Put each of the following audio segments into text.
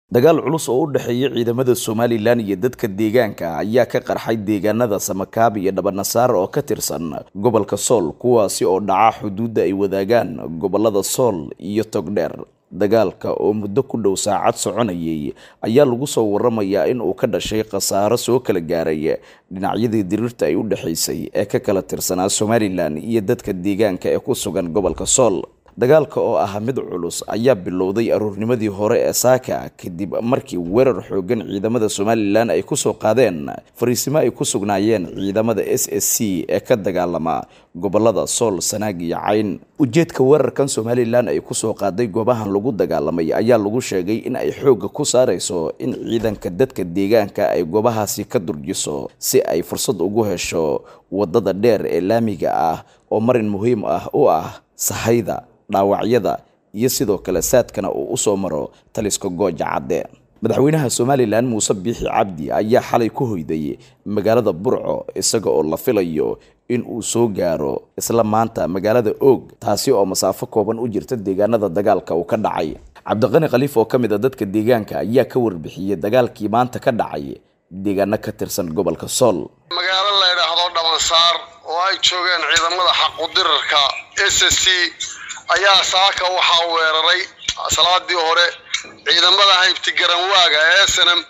dagaal culus oo u dhexeeya ciidamada somalilan iyo dadka deegaanka ayaa ka qarxay deegaanada samakaab iyo dhabanasaar oo ka tirsan gobolka sool kuwaasi oo dhaca xuduudda ay wadaagaan gobolada sool iyo togdheer dagaalka oo muddo ku dhow saacad soconayay ayaa lagu soo waramayaa in uu ka dhashay khasaaro soo kala gaaray dhinacyadii diriirta ay u dhexaysay ee ka kala tirsanaa somalilan iyo dadka deegaanka ee ku sugan gobolka sool dagaalka oo ah mid culus ayaa bilowday aroornimadii hore ee saaka kadib markii weerar xoogan ciidamada somalilan ay kusoo qaadeen fariisimo ay ku sugnaayeen ciidamada s s c ee ka dagaalama gobolada sool sanaag iyo cayn ujeedka weerarkan somalilan ay kusoo qaaday goobahan lagu dagaalamay ayaa lagu sheegay in ay xoogga ku saarayso in ciidanka dadka deegaanka ay goobahaasi ka durjiso si ay fursad ugu hesho wadada dheer ee laamiga ah oo marin muhiim ah u ah sahayda dhaawacyada iyo sidoo kale saadkana uu usoo maro taliska gooja cadde madaxweynaha somalilan muuse biixi cabdi ayaa xalay ku hoyday magaalada burco isaga oo la filayo in uu soo gaaro isla maanta magaalada oog taasi oo masaafo kooban u jirta deegaanada dagaalka uu ka dhacay cabdiqani khaliif oo ka mid a dadka deegaanka ayaa ka warbixiyey dagaalkii maanta ka dhacay deegaano ka tirsan gobolka sool magaalo la ydhaahdo dhabansaar oo ay joogeen ciidamada xaqudirarka s c ayaa saaka waxaa weeraray salaadii hore ciidamada haybti garanwaaga ee snm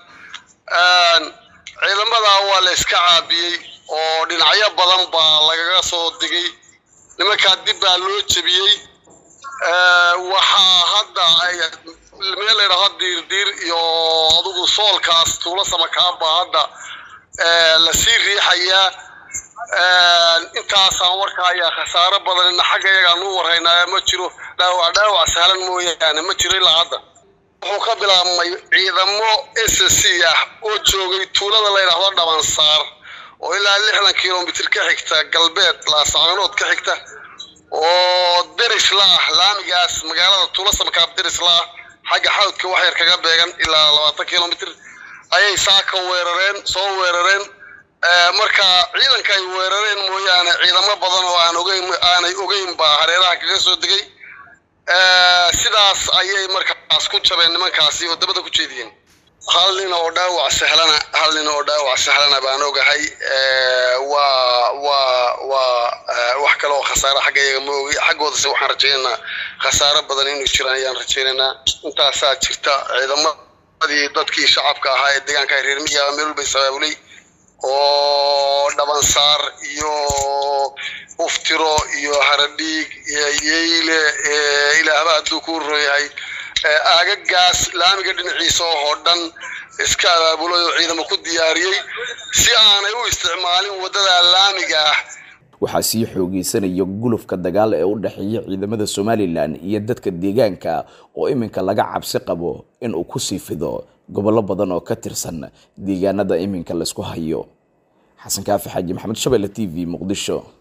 ciidamadaa waa la iska caabiyey oo dhinacyo badan baa lagaga soo digay nimankaa dib baa loo jebiyey waxaa hadda meel laydhaho diirdiir iyo adugu soolkaas tuulo samakaanbaa hadda lasii riixayaa intaasaan warka ayaa khasaaro badanina xagga iyagaan u warhaynaa ma jiro dhaawac dhaawac sahlan mooyaane ma jiro ilaa hadda wuxuu ka bilaabmay ciidamo s c ah oo joogay tuulada layidhaahdo dhabansaar oo ilaa lixdan kilomitr ka xigta galbeed laascaanood ka xigta oo derisla ah laamigaas magaalada tuulo samakaab derisla ah xagga xawdka waxyar kaga beegan ilaa labaatan kilomitr ayay saaka weerareen soo weerareen marka ciidanka ay weerareen mooyaane ciidamo badan oo aan ogeyn aanay ogeyn baa hareeraha kaga soo degay sidaas ayay markaas ku jabeen nimankaasi oo dabada ku jeediyeen hal nin oo dhaawac sahlana hal nin oo dhaawac sahlana baan ogahay waa waa waa wax kale oo khasaare xagga iyaga ma ogi xaggoodase waxaan rajaynaynaa khasaaro badan inuu jiraan ayaan rajaynaynaa intaasaa jirta ciidamadii dadkii shacabka ahaa ee deegaanka reer miyaa meel walbay sabaabulay oo dhabansaar iyo uftiro iyo haradhiig iyo yeyle ilaahba hadduu ku royahay aagagaas laamiga dhinaciisa oo dhan iska abaabulay oo ciidamo ku diyaariyey si aanay u isticmaalin waddada laamiga ah waxaa sii xoogeysanaya gulufka dagaal ee u dhexeeya ciidamada somalilan iyo dadka deegaanka oo iminka laga cabsi qabo in uu kusii fido gobollo badan oo ka tirsan deegaanada iminka laysku hayo xasan kaafi xaaji maxamed shabelle t v muqdisho